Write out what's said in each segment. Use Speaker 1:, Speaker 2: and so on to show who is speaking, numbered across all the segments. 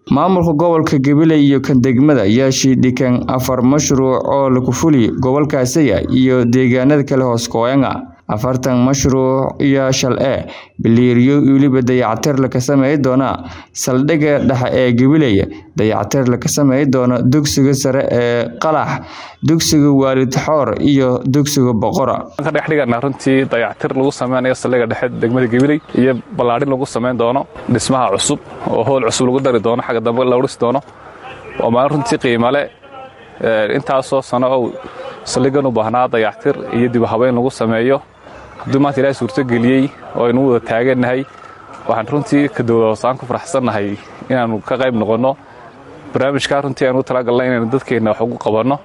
Speaker 1: Maamulka gobolka Gabiley iyo kan degmada ayaa shidhikan afar mashruuc oo lagu fuliyo gobolkaasi iyo deegaanada kale hoos Koenga. afartan mashruuc iyo shal ee biliiryo weliba dayactir laga sameyn doona saldhigga dhexe ee Gabiley dayactir laga sameyn doona dugsiga sare ee Qalax dugsiga Waalid Xoor iyo dugsiga Boqora
Speaker 2: ka dhex dhigana runtii dayactir lagu sameynayo saldhigga dhexe degmada Gabiley iyo balaadhin lagu sameyn doono dhismaha cusub oo hool cusub lagu dari doono xagga dambe la dhisi doono waa maalin runtii qiimo leh intaasoo sano oo saldhiggan u baahnaa dayactir iyo dib u habeyn lagu sameeyo hadduu maanta ilaahay suurtogeliyey oo aynu wada taagannahay waxaan runtii ka dowlad hoosaan ku faraxsannahay inaannu ka qayb noqonno barnaamijkaa runtii aanu talagalnay inaynu dadkeenna wax ugu qabanno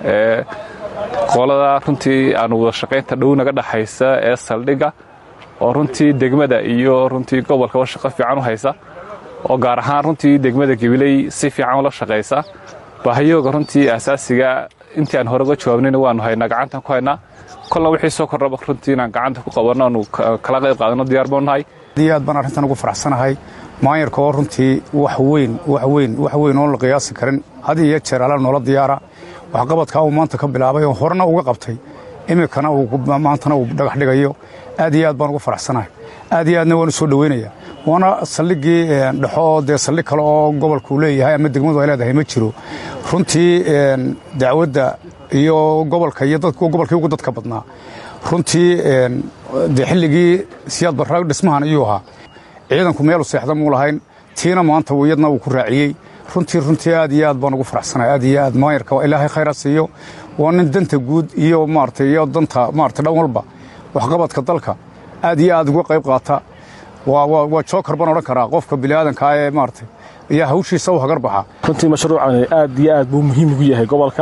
Speaker 2: qolada runtii aanu wada shaqaynta dhow naga dhaxaysa ee saldhigga oo runtii degmada iyo runtii gobolkaba shaqo fiican u haysa oo gaar ahaan runtii degmada gabiley si fiican ula shaqaysa baahiyooga runtii asaasiga intii aan hore uga jawaabnayna waanu haynaa gacantan ku haynaa kolna wixii soo kordhaba runtii inaan gacanta ku qabanno aanu kala qayb qaadano diyaar baan nahay
Speaker 3: aad aad baan arrintan ugu faraxsanahay maayarka oo runtii wax weyn wax weyn wax weyn oon la qiyaasi karin had iyo jeer ala noola diyaara waxqabadkaa uu maanta ka bilaabay oo horena uga qabtay iminkana maantana uu dhagax dhigayo aad iyo aad baan ugu faraxsanahay aad iyo aadna waan u soo dhoweynaya waana saldhiggii dhexo dee saldhig kale oo gobolku leeyahay ama degmadu ay leedahay ma jiro runtii dacwadda iyo gobolka iyo gobolkii ugu dadka badnaa runtii dee xilligii siyaad barra dhismahan ayuu ahaa ciidanku meelu seexda muu lahayn tiina maanta iyadna uu ku raaciyey runtii runtii aad iyo aad baan ugu faraxsanahay aad iyo aad maayarka ilaahay khayra siiyo waa nin danta guud iyo maarata iyo danta maarata dhan walba waxqabadka dalka aad iyo aad uga qayb qaata waa jookar baan odhan karaa qofka biniaadankaa ee maarata ayaa hawshiisa u hagar baxa
Speaker 4: runtii mashruucani aad iyo aad buu muhiim ugu yahay gobolka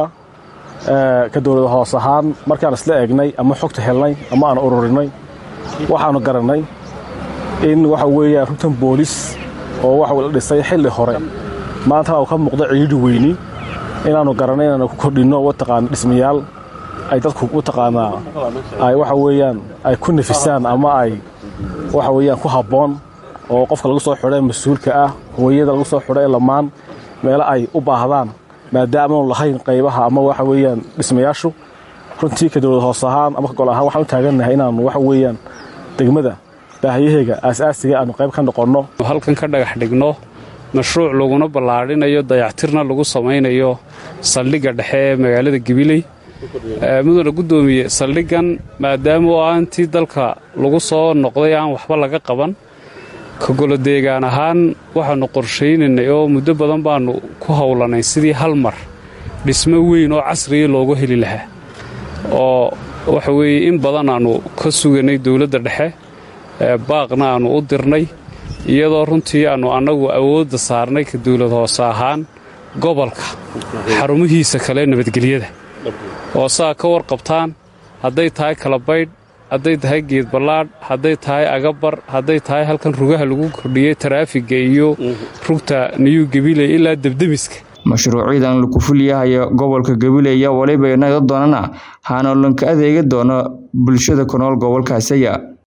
Speaker 4: ka dowlada hoos ahaan markaan isla eegnay ama xogta helnay ama aan ururinay waxaannu garannay in waxa weeyaan runtan boolis oo waxa la dhisay xilli hore maantana uu ka muuqdo ciidhi weyni inaannu garannay inaannu ku kordhinno wataqaana dhismayaal ay dadku wataqaanaa ay waxa weeyaan ay ku nafisaan ama ay waxa weeyaan ku habboon oo qofka lagu soo xidhay mas-uulka ah hooyada lagu soo xidhay lamaan meelo ay u baahdaan maadaamaanu lahayn qaybaha ama waxa weeyaan dhismayaashu runtii ka dowlad hoos ahaan ama ka gol ahaan waxaan u taagannahay inaannu waxa weeyaan degmada baahiyaheega aasaasiga aanu qayb ka noqonno
Speaker 5: halkan ka dhagax dhigno mashruuc laguna ballaadhinayo dayactirna lagu samaynayo saldhigga dhexe ee magaalada gabiley mudana guddoomiye saldhiggan maadaama oo aantii dalka lagu soo noqday aan waxba laga qaban ka golodeegaan ahaan waxaannu qorshaynaynay oo muddo badan baannu ku howlanay sidii hal mar dhismo weyn oo casriya loogu heli lahaa oo waxa weeye in badan aannu ka suganay dowladda dhexe baaqna aannu u dirnay iyadoo runtii aannu annagu awoodda saarnay ka dowlad hoose ahaan gobolka xarumihiisa kale nabadgelyada oo saa ka warqabtaan hadday tahay kalabaydh hadday tahay geed ballaadh hadday tahay agabar hadday tahay halkan rugaha lagu kordhiyey taraafiga iyo rugta niyuu gabiley ilaa debdemiska
Speaker 1: mashruucyadan lagu fulyahayo gobolka gabiley ayaa waliba inaga doonana haana lanka adeegi doono bulshada ku nool gobolkaasiya